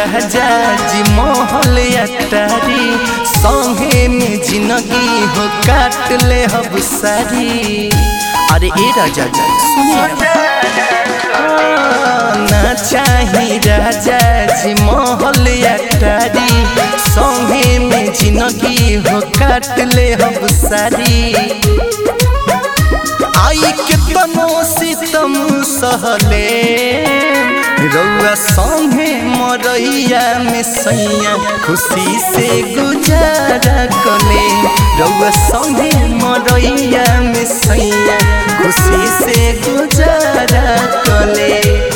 राजा जी महल अटारी संगे में जिंदगी हो काट ले हब सारी अरे ए राजा जी सुनिए ना चाही राजा जी महल अटारी संगे में जिंदगी हो काट ले हब सारी आई के तनो सितम सहले रउआ संगे मरैया में सैया खुशी से गुजारा कले रउआ संगे मरैया में सैया खुशी से गुजारा कले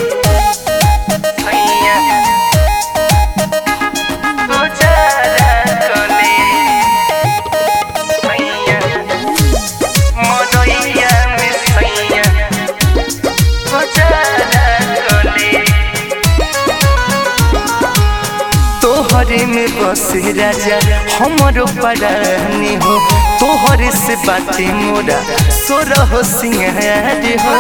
तोहरे में बस राजा हमारो परानी हो तोहरे से बातें मोरा सोरा हो सिंगार हो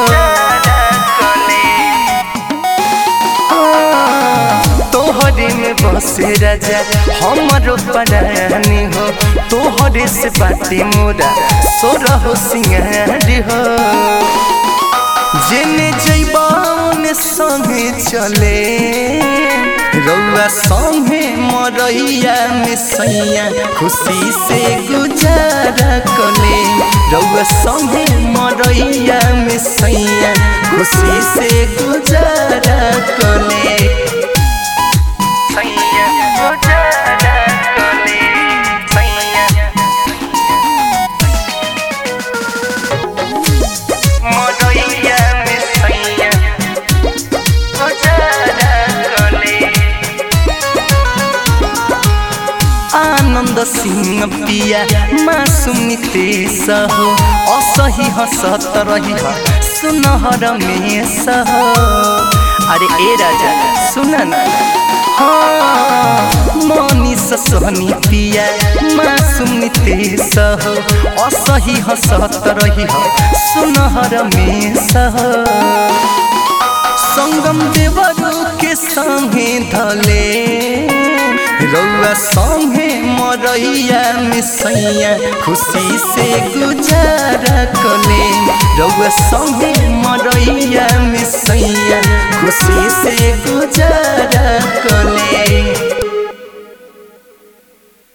तोहरे में बस राजा हमारो परानी हो तोहरे से बातें मोरा सोरा हो सिंगार हो जेने जैबा ओने संगे चले रउआ संगे मरैया में सैया खुशी से गुजारा कले रउआ संगे मरैया में सैया खुशी से गुजारा कले सैया गुजारा कले सैया मरैया में सैया गुजारा कले आनन्द सिंह पिया मासुम नितेश हो असही हसत रही सुनहर मेष हो अरे ए राजा सुन न हाँ मनीष सोहनी पिया मासुम नितेश हो असही हसत रही सुनहर मेष हो संगम देवरू के संगे धले रउआ संगे मरैया में सैया खुशी से गुजारा कले रउआ संगे मरैया में सैया खुशी से गुजारा